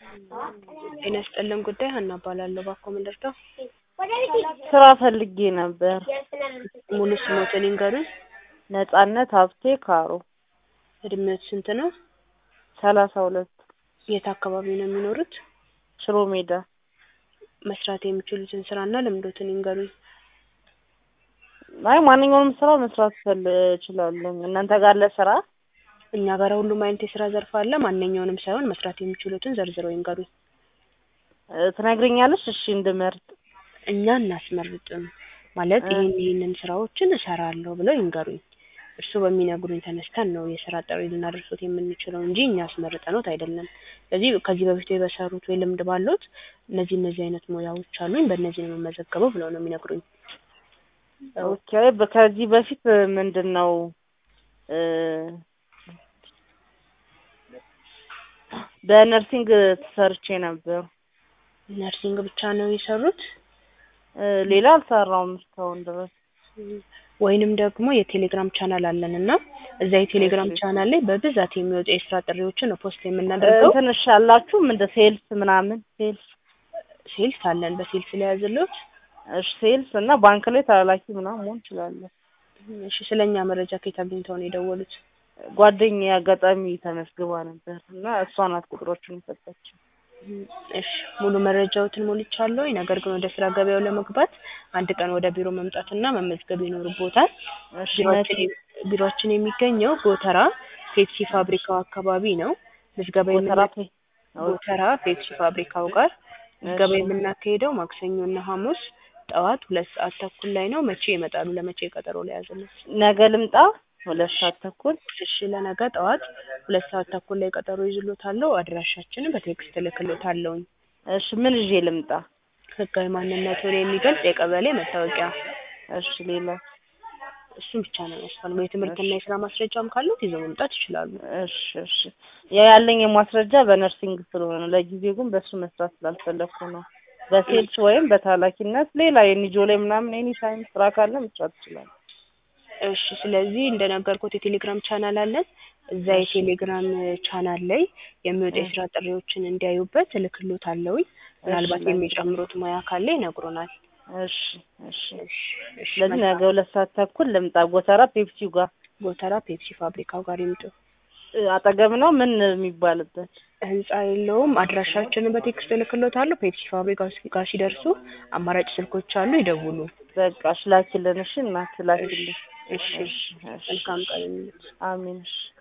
ጤና ይስጥልን ጉዳይ ሀና እባላለሁ። እባክዎ ምን ልርዳው? ስራ ፈልጌ ነበር። ሙሉ ስሞትን ይንገሩኝ? ነጻነት ሀብቴ ካሮ እድሜዎት ስንት ነው? ሰላሳ ሁለት የት አካባቢ ነው የሚኖሩት? ሽሮ ሜዳ መስራት የሚችሉትን ስራና ልምዶትን ይንገሩኝ? አይ ማንኛውንም ስራ መስራት ፈል እችላለሁ። እናንተ ጋር አለ ስራ? እኛ ጋር ሁሉም አይነት የስራ ዘርፍ አለ። ማንኛውንም ሳይሆን መስራት የሚችሉትን ዘርዝረው ይንገሩኝ? እ ትነግሪኛለሽ? እሺ እንድመርጥ። እኛ እናስመርጥም ማለት እ ይህን ይህንን ስራዎችን እሰራለሁ ብለው ይንገሩኝ። እርስዎ በሚነግሩኝ ተነስተን ነው የስራ ጥሪ ልናደርሶት የምንችለው እንጂ እኛ አስመርጠኖት አይደለም። ስለዚህ ከዚህ በፊት በሰሩት ወይ ልምድ ባለዎት እነዚህ እነዚህ አይነት ሙያዎች አሉኝ በእነዚህ ነው የምመዘገበው ብለው ነው የሚነግሩኝ። ኦኬ በ- ከዚህ በፊት ምንድን ነው እ በነርሲንግ ተሰርቼ ነበር። ነርሲንግ ብቻ ነው የሰሩት? እ ሌላ አልሰራውም እስካሁን ድረስ። ወይንም ደግሞ የቴሌግራም ቻናል አለን እና እዛ የቴሌግራም እሺ ቻናል ላይ በብዛት የሚወጡ የስራ ጥሪዎችን ነው ፖስት እ የምናደርገው። እንትን እሺ አላችሁ እንደ ሴልስ ምናምን ሴልስ ሴልስ አለን። በሴልስ ላይ ያዝልዎት? እሺ ሴልስ እና ባንክ ላይ ተላላኪ ምናምን መሆን እችላለሁ። እሺ ስለኛ መረጃ ከየት አግኝተው ነው የደወሉት? ጓደኛዬ አጋጣሚ ተመዝግባ ነበር እና እሷ ናት ቁጥሮቹን የሰጠችኝ። እሺ ሙሉ መረጃዎትን ሞልቻለሁ። ነገር ግን ወደ ስራ ገበያው ለመግባት አንድ ቀን ወደ ቢሮ መምጣትና መመዝገብ ይኖርቦታል። እሺ ቢሮአችን መቼ? የሚ- ቢሮአችን የሚገኘው ጎተራ ፔፕሲ ፋብሪካው አካባቢ ነው። ምዝገባ ጎተራ የምና ፔ ኦኬ ጎተራ ፔፕሲ ፋብሪካው ጋር ምዝገባ እሺ የምናካሄደው ማክሰኞና ሐሙስ ጠዋት ሁለት ሰዓት ተኩል ላይ ነው። መቼ ይመጣሉ? ለመቼ ቀጠሮ ለያዝልዎት? ነገ ልምጣ ሁለት ሰዓት ተኩል እሺ ለነገ ጠዋት ሁለት ሰዓት ተኩል ላይ ቀጠሮ ይዝሎታለሁ። አድራሻችንን በቴክስት እልክልዎታለሁኝ። እሺ ምን ይዤ ልምጣ? ህጋዊ ማንነቱን የሚገልጽ የቀበሌ መታወቂያ እሺ ሌላ እሱን ብቻ ነው የሚያስፈልገው። የትምህርትና እሺ የስራ ማስረጃም ካሉት ይዘው መምጣት ይችላሉ። እሺ እሺ ያ ያለኝ የማስረጃ በነርሲንግ ስለሆነ ነው። ለጊዜው ግን በሱ መስራት ስላልፈለኩ ነው። በሴልስ ወይም በታላኪነት ሌላ የኒጆ ላይ ምናምን ኤኒ ታይም ስራ ካለ መስራት ይችላል። እሺ ስለዚህ እንደነገርኩት የቴሌግራም ቻናል አለን። እዛ እሺ የቴሌግራም ቻናል ላይ የሚወጡ እ የስራ ጥሪዎችን እንዲያዩበት እልክልዎታለሁኝ። እሺ ምናልባት ነገ የሚጨምሩት ሙያ ካለ ይነግሩናል። እሺ እሺ እሺ እሺ ስለዚህ ነገ መልካም ሁለት ሰዓት ተኩል ልምጣ። ጎተራ ፔፕሲው ጋር ጎተራ ፔፕሲ ፋብሪካው ጋር ይምጡ። እ አጠገብ ነው ምን የሚባልበት? ህንጻ የለውም። አድራሻችንን በቴክስት እልክልዎታለሁ። ፔፕሲ ፋብሪካው ጋር ሲደርሱ አማራጭ ስልኮች አሉ፣ ይደውሉ። በቃ እሺ ላኪልን። እሺ እናት እሺ ላኪልን። እሺ እሺ እሺ መልካም እሺ ቀን ይሁንልዎት። አሜን እሺ